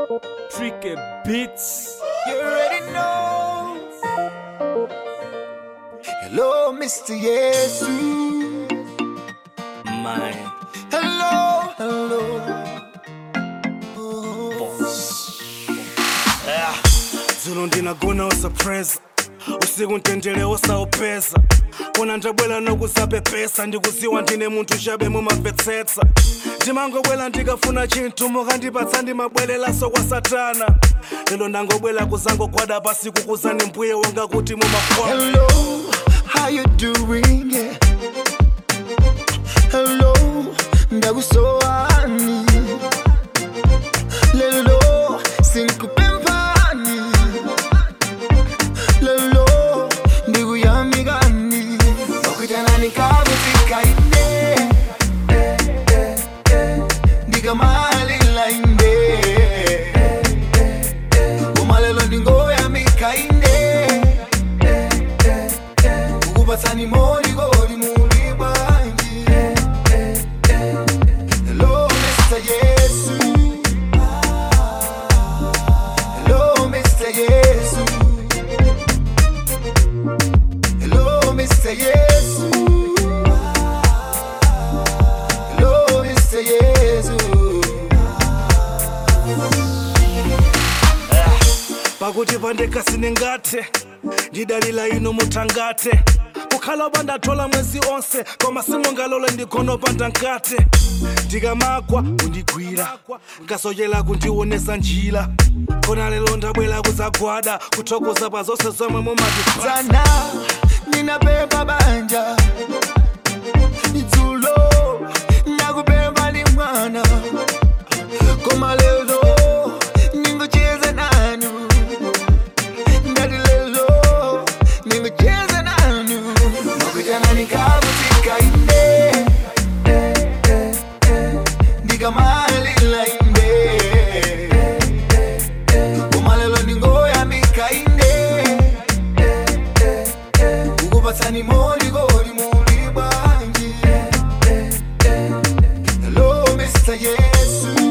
Tricky Beats. You already know. Hello, Mr. Yesu. My Hello, hello. Oh. dzulo ndinagona usapresa usiku ntendere usaupesa kona ndabwela nokuzapepesa ndikuziwa ndine munthu chabe mumamvetsetsa ndimangobwela ndikafuna chinthu mukandipatsa ndimabwerelaso kwa satana lero ndangobwela kuzangogwada pasiku kuzani mbuye wanga kuti mumakwaa Hello, how you doing? Yeah. Hello, ndakusowani. Lelo, sinkupempani. Lelo, ndikuyamikani. Wakutana nikavutika ine. Ndikamalila ine. Koma lelo ndingoyamika ine. ukubatsani moli kodi muli bwanji hello mr yesu hello mr yesu hello mr yesu hello mr yesu pakuti pandekasine ngate ndidalila ino mutangate kukhala pandathola mwezi onse koma simungalole ndikhonopa ndankate ndikamagwa kundigwira ngasochera kundionesa njira kona lero ndabwera kuzagwada kuthokoza pa zonse zomwe mumati sana ninapemba banja idzulo nakupemba ni mwana koma lelo ningocheza nanu ndati lelo ningocheza nanu nakutana nikavutika ine ndikamalila ine koma lelo ningoyamika ine ukubatsani moli kodi muli bwanji hello mr yesu